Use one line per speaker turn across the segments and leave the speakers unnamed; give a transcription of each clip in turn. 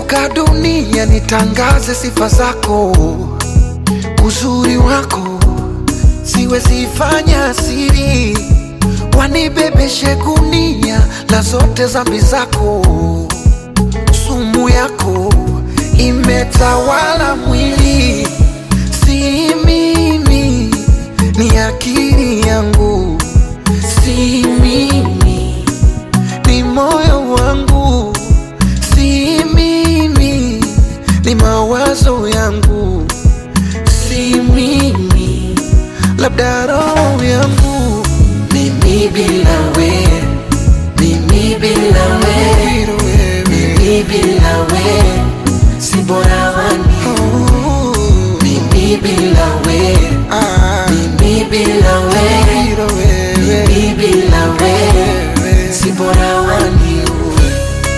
nikizunguka dunia nitangaze sifa zako, uzuri wako siwezi fanya siri, wanibebeshe gunia la zote zambi zako, sumu yako imetawala mwili, si mimi, ni akili yangu, si mimi, ni moyo wangu, si mimi, ni mawazo yangu, si mimi, labda roho yangu, mimi bila we, mimi bila we, mimi bila we, si bora wani, mimi bila we, mimi bila we, mimi bila we, si bora wani uwe.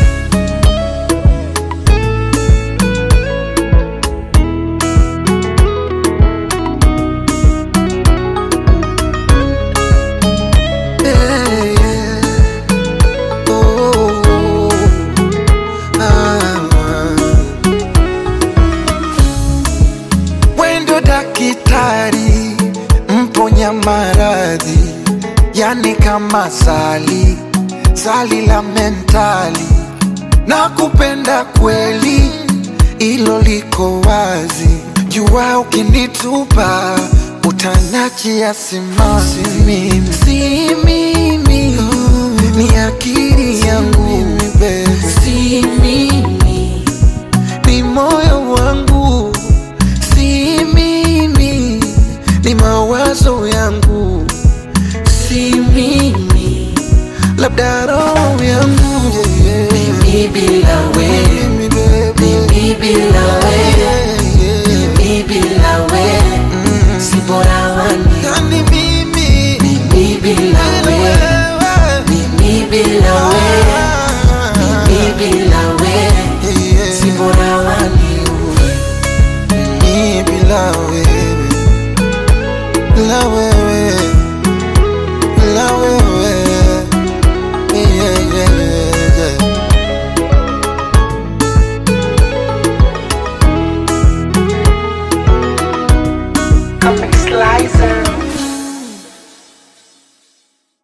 Yeah, yeah. Oh, ah. Wendo dakitari mponya maradhi, yani kama sali sali la mentali, na kupenda kweli, ilo liko wazi. Jua ukinitupa utanachia simanzi, mimi si mimi, ni akili yangu, si mimi ni moyo wangu, si mimi, ni mawazo yangu, si mimi, labda roho yangu yeah, yeah. Mimi bila we, mimi bila we,